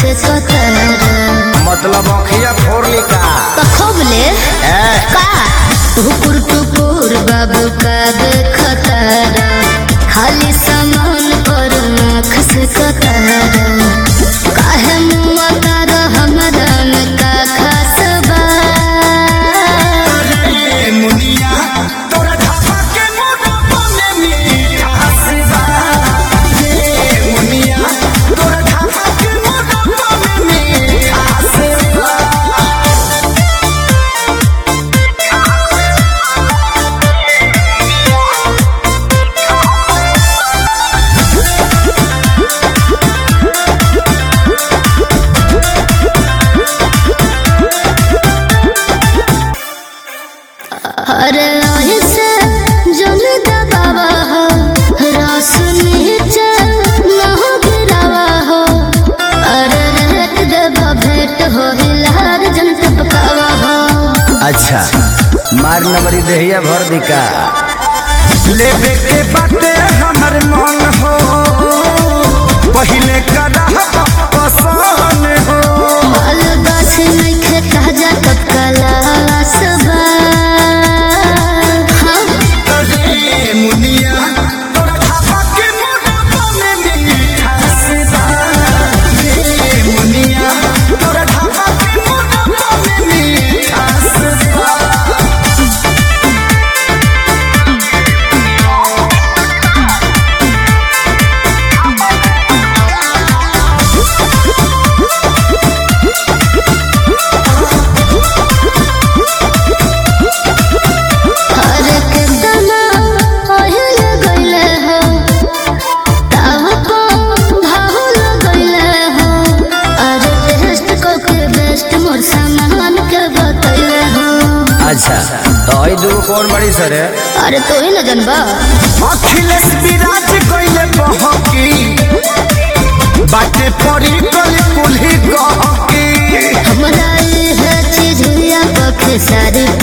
से कतरा मतलब अखिया फोड़ली का कखोबले ए का हुकुर टुकुर बाबू का देखतारा खाली सामान पर आँख से कतारा काहे मुआ तारा हमरा में का खास बा ए मुनिया तोरा ढाबा के मोटापा में मिठास बा ए मुनिया तोरा ढाबा के मोटापा में मिठास बा अरे ऐसे जन दबावा हो रस नीचे न हो गिरावा हो अरे रेट देवा भेंट हो हिलार जन टपकावा हो अच्छा मार नंबरी देहिया भर दिका लेवे के बाटे हमर मन हो पहिले करा पसंद हो माल गाछ नइखे ताजा टपकाला सबा हम ए मुनिया तोरा ढाबा के मोटापा में मिठास बा ए मुनिया तोरा ढाबा के मोटापा में मिठास बा अरे कितना ओहिल गइले हो ताव को भाहुल गइले हो अरे टेस्ट को के बेस्ट मोर सामान के बतइले हो अच्छा तो आई दू कौन बड़ी सर है अरे तो ही न जनबा अखिलेश विराज कइले बहकी बाटे पड़ी कली कुल्ही गहकी हमरा ये चीज या पख सारी